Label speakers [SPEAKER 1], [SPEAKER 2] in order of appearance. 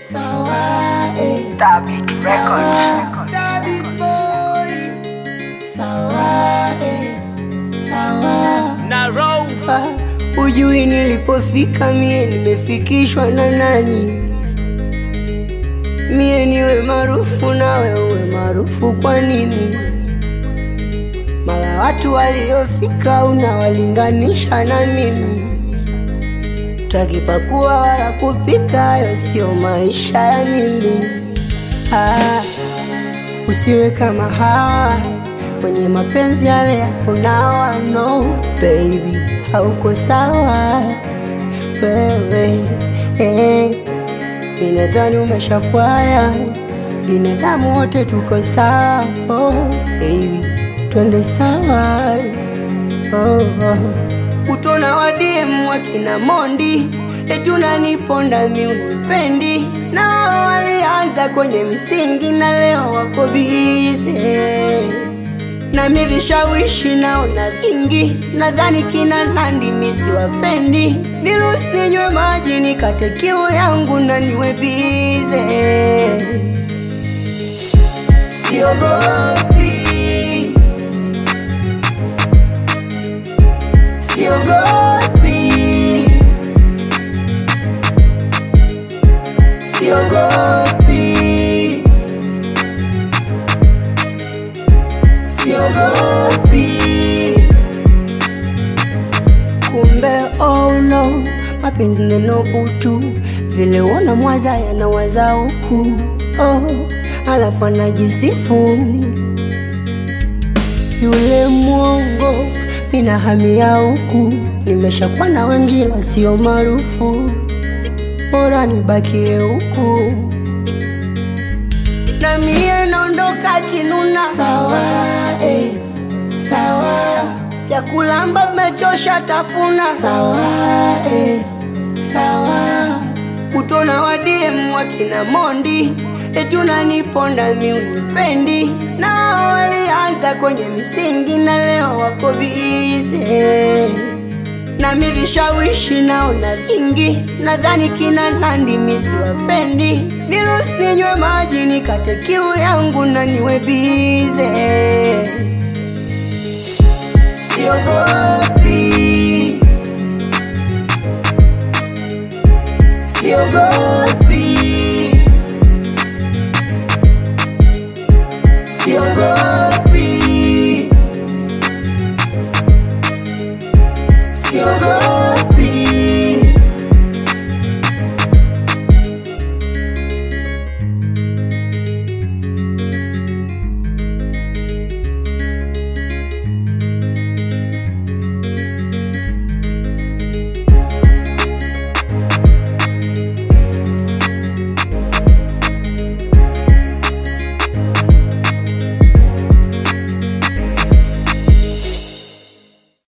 [SPEAKER 1] sawa eh.
[SPEAKER 2] Tabit Records.
[SPEAKER 1] Star big boy sawa eh. sawa
[SPEAKER 3] na Rove
[SPEAKER 1] Ah, Ujui nilipofika mie nimefikishwa na nani? Mie niwe maarufu nawe uwe maarufu kwa nini? Mara watu waliofika unawalinganisha na mimi, takipakua wala kupika, hayo sio maisha ya mimi. Ah, usiwe kama hawa wenye mapenzi yale ya kunawa. No baby, hauko sawa wewe eh. Binadhani umeshapwaya, binadamu wote tuko sawa. Oh baby, twende sawa oh, oh. Utona wa DM wakina Mondi eti unaniponda mi unipendi, nao walianza kwenye misingi na leo wako bize na mi vishawishi naona vingi, nadhani kina Nandi mi siwapendi, niruhusu ninywe maji nikate kiu yangu na niwe bize, siogopi, siogopi, siogopi. siogopi. Kumbe oh no, mapenzi neno butu, vile wana mwaza yanawaza huku oh, alafu anajisifu yule mwongo, mina hamia huku, nimeshakuwa na wengine sio maarufu, bora nibakie huku na mie naondoka kinuna. Sawa eh, sawa vya kulamba mmechosha tafuna. Sawa eh, sawa utona wa DM wakina Mondi eti unaniponda mi unipendi, nao walianza kwenye misingi na leo wako bize na mi vishawishi naona vingi, nadhani kina Nandi mi siwapendi, niruhusu ninywe maji nikate kiu yangu na niwe bize, siogopi, siogopi